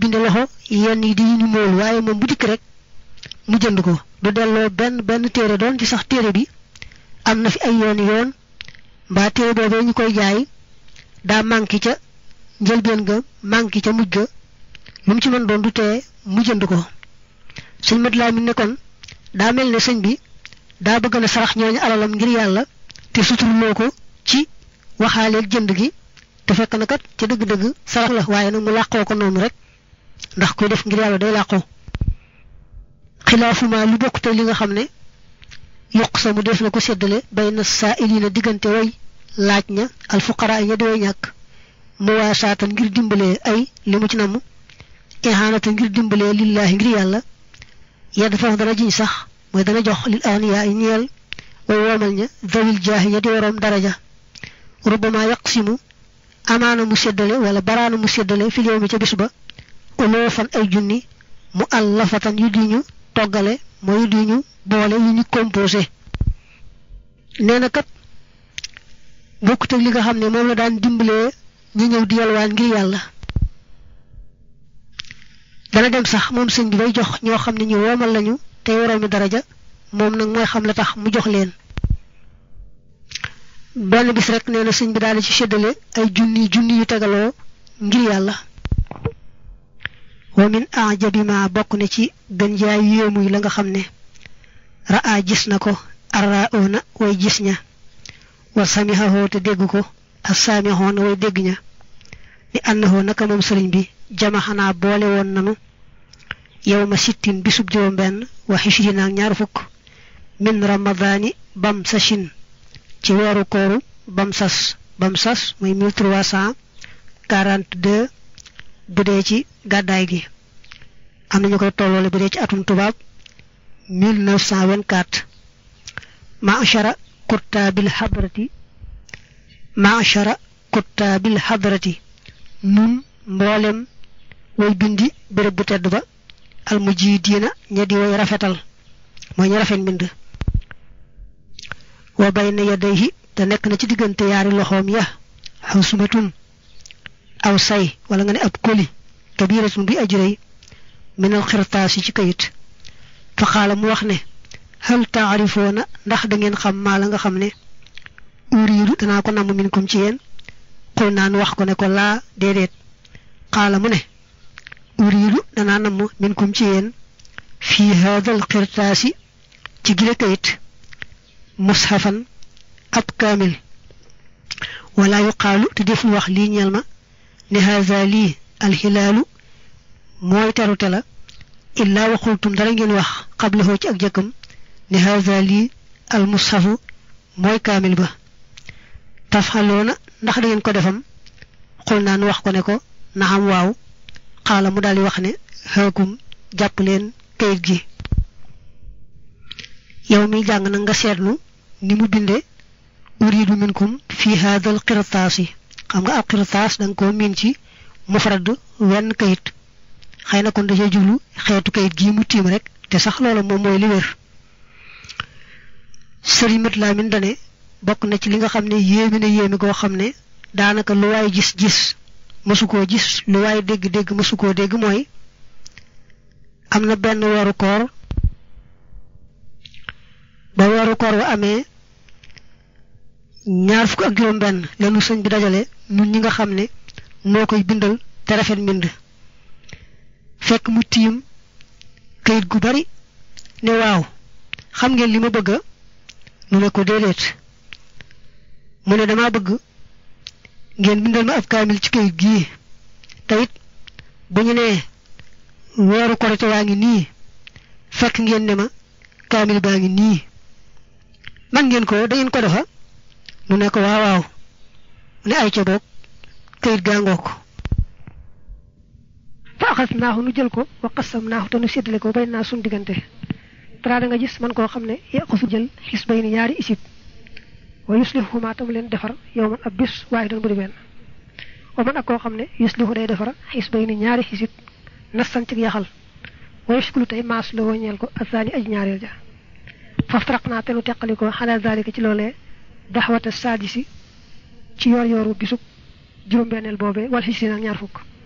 binde loxo yenn yi di ñu mool waaye moom bu dikk rek mu jënd ko du delloo benn benn téere doon ci sax téere bi am na fi ay yoon yoon mbaa téere boobee ñu koy jaay daa manqué ca njëlbeen ga manqué ca mujj ga lu mu ci mën doon du tee mu jënd ko sëñ mat laa mi ne kon daa mel ne sëñ bi daa bëgg na sarax ñooñu alalam ngir yàlla te suturloo ko ci waxaaleel jënd gi te fekk na kat ca dëgg-dëgg sarax la waaye nag mu làqoo ko noonu rek ndax kuy def ngir yàlla day làqoo xilaafuma lu bokk te li nga xam ne yokk sa mu def na ko séddale bay na saa ilina diggante way laaj ña alfuqara ña di way ñàkk mu waa saatan ngir dimbalee ay li mu ci namm ihanata ngir dimbalee lillaahi ngir yàlla yedd foofu dana jiñ sax mooy dana jox lil agniya yi ñeel way woomal ña zawil jaahi ña di waroom daraja rubama yaqsimu amaana mu séddale wala baraana mu séddale fi yow mi ca bis ba uloo fan ay junni mu allafatan yu di ñu toggale mooy yu di ñu boole yu ñu composé nee na kat bokkut ak li nga xam ne moom la daan dimbalee ñi ñëw di yalwaan ngir yàlla dana dem sax moom sëñ bi bay jox ñoo xam ne ñu woomal lañu tey waroomi daraja moom nag mooy xam la tax mu jox leen benn bis rek nee na sëñ bi daal di ci séddale ay junni junni yu tegaloo ngir yàlla wa min ajabi ma bokk na ci gën jaay yéemuy la nga xam ne raa gis na ko arraoona way gis ña wa samihahoo te dégg ko ak saamihoona way dégg ña ni annahoo naka moom sëriñ bi jama xanaa boole woon nanu yow ma sittin bisub juróom benn wa xishrina ak ñaar fukk min ramadaani bam sachin ci weeru kooru bam sas bam sas muy 1342 bu dee ci gàddaay gi am nañu koy tolloole bu dee ci atum tubaab 1924 maachara kuttaabil hadrati maachara kuttaabil hadrati nun mboolem way bindi béréb bu tedd ba almujidiina ña di way rafetal mooy ñu rafet mbind wa bayna yadayhi te nekk na ci diggante yaari loxoom ya xawsumatun aw say wala nga ne ab koli kabiratun bi ajrëy minal xirtaas yi ci kayit fa xaala mu wax ne hal taarifoona ndax da ngeen xam maa la nga xam ne uriidu danaa ko namm minkum ci yéen xul naan wax ko ne ko laa déedéet xaala mu ne uriidu danaa namm minkum ci yéen fii haadal xirtaasi ci gile kayit mushafan ab kaamil wala yuqaalu te deful wax lii ñeel ma ne haza lii alxilaalu mooy terute la illaa waxultum dara ngeen wax xablahoo ci ak jëkkam ne haza lii almushafu mooy kaamil ba tafxaloona ndax da ngeen ko defam xul naan wax ko ne ko naxam waaw xaala mu daldi wax ne xaakum jàpp leen kayit gi yow mi jàng na nga seetlu ni mu binde uridu minkum fi hadal qirtaas yi xam nga ab qirtaas da nga koo miin ci mufrad wenn kayit xëy na kon da cee jublu xeetu kayit gii mu tiim rek te sax loola moom mooy li wér sëriñ mat laa min dane bokk na ci li nga xam ne yéemi na yéemi goo xam ne daanaka lu waay gis-gis mësu koo gis lu waay dégg-dégg mësu koo dégg mooy am na benn weeru koor ba weeru koor wa amee ñaar fukk ak juróom benn leenu sëñ bi dajale ñun ñi nga xam ne noo koy bindal te rafet mbind fekk mu tiim kayit gu bari ne waaw xam ngeen li ma bëgga nu ne ko déedéet mu ne dama bëgg ngeen bindal ma ab kaamil ci kayit gii te it bu ñu nee weeru korite waa ngi nii fekk ngeen ne ma kaamil baa ngi nii man ngeen ko da ngeen ko defa mu ne ko waaw waaw mu ne ay ca boog kayit gaa ngoo ko fa axas naaxu nu jël ko wa qasam naaxu te nu séddale ko bay naa sun diggante tara da nga gis man koo xam ne yaqusu jël xis bay ni ñaari isib wa yuslihu ma tam leen defar yow man ab bis waaye doon bu di benn wa man ak koo xam ne yuslihu day defar xis bay ni ñaari xisib nassan ci yaxal wa yuskulu tey maas la ñeel ko asaani aj ñaareel ja faftaraq naa te nu teqali ko xalaa zalika ci loolee daxwata saadisi ci yor yoru bisub juróom-benneel boobee wala xis nag ñaar fukk